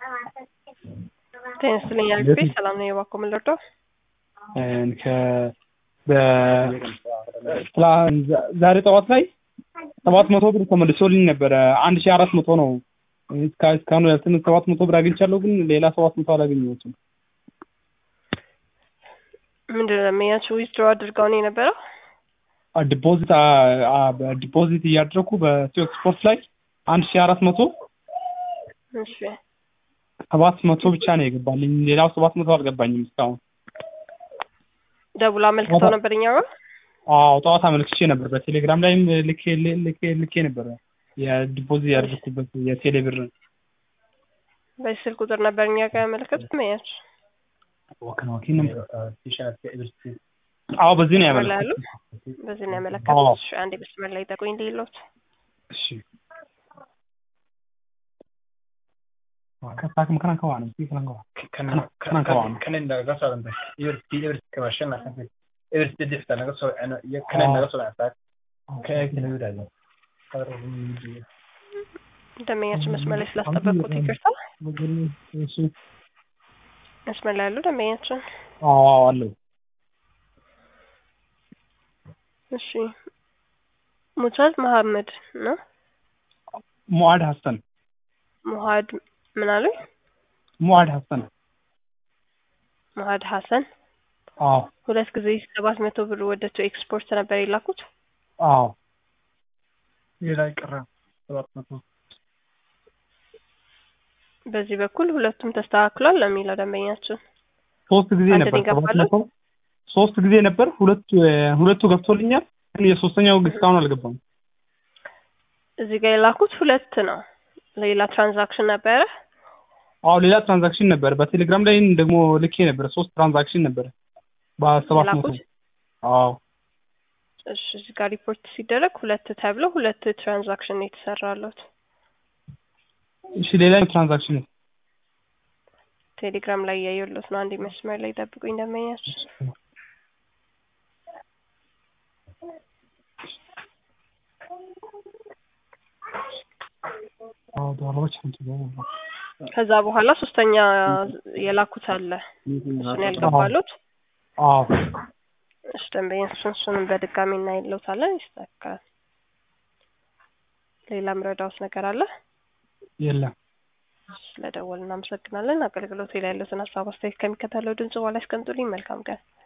ጤና ይስጥልኝ አልፌ ሰላም ነው የባኮ ምልርዶ ዛሬ ጠዋት ላይ ሰባት መቶ ብር ተመልሶልኝ ነበረ። አንድ ሺህ አራት መቶ ነው እስካሁን ያልትን ሰባት መቶ ብር አግኝቻለሁ፣ ግን ሌላ ሰባት መቶ አላገኘሁትም። ምንድን ነው የሚያቸው ዊዝድሮ አድርገው ነው የነበረው? ዲፖዚት ዲፖዚት እያደረኩ በኢትዮ ኤክስፖርት ላይ አንድ ሺህ አራት መቶ እሺ ሰባት መቶ ብቻ ነው የገባልኝ። ሌላው ሰባት መቶ አልገባኝም እስካሁን። ደውላ አመልክተው ነበር እኛ ጋር? አዎ ጠዋት አመልክቼ ነበር። በቴሌግራም ላይም ልኬ ልኬ ልኬ ነበር የዲፖዚት ያደረኩበት የቴሌ ብር በዚህ ስልክ ቁጥር ነበር እኛ ጋር ያመለከቱት መያች አዎ በዚህ ነው ያሉ ያመለክኩት። በዚህ ነው ያመለከቱት። እሺ አንዴ መስመር ላይ ጠቁኝ ሌሎት እሺ Kakak makanan kawan, sih kanan kawan. Kanan kawan. kanin naga soo dhantay everti everti kama shan lasan fi everti difta naga soo ceno iyo kanin naga soo dhantay kaya kala yiraahdo ደንበኛችን መስመር ላይ ስላስጠበቁት ይቅርታ። እሺ መስመር ላይ ያሉ ደንበኛችን አዎ አለው። እሺ ሙቻዝ መሐመድ ነው ሙአድ ሀሰን ሙሀድ ምን አሉኝ? ሙአድ ሀሰን ሙሀድ ሀሰን አዎ ሁለት ጊዜ ሰባት መቶ ብር ወደ ቱ ኤክስፖርት ነበር የላኩት። አዎ ሌላ ይቀራ ሰባት መቶ በዚህ በኩል ሁለቱም ተስተካክሏል ነው የሚለው ደንበኛችን። ሶስት ጊዜ አንድ ነበር ነው የገባለው? ሰባት መቶ ሶስት ጊዜ ነበር። ሁለቱ ሁለቱ ገብቶልኛል፣ ግን የሶስተኛው እስካሁን አልገባም። እዚህ ጋር የላኩት ሁለት ነው። ሌላ ትራንዛክሽን ነበረ። አዎ ሌላ ትራንዛክሽን ነበር። በቴሌግራም ላይ ደግሞ ልኬ ነበር። ሶስት ትራንዛክሽን ነበር በሰባት መቶ የላኩት? አዎ እሺ እዚህ ጋር ሪፖርት ሲደረግ ሁለት ተብሎ ሁለት ትራንዛክሽን ነው የተሰራለት። እሺ ሌላኛው ትራንዛክሽን ቴሌግራም ላይ እያየሁለት ነው። አንዴ መስመር ላይ ጠብቁኝ ደንበኛችን። አዎ ዶላሮች ከዛ በኋላ ሶስተኛ የላኩት አለ እሱን ያልገባሉት። አዎ እሺ ደንበኛችን እሱንም በድጋሚ እናይለታለን፣ ይስተካከላል። ሌላ ምረዳውት ነገር አለ? የለም ስለደወል እናመሰግናለን። አገልግሎት ላይ ያሉትን ሀሳብ አስተያየት ከሚከተለው ድምጽ በኋላ ያስቀምጡልኝ። መልካም ቀን።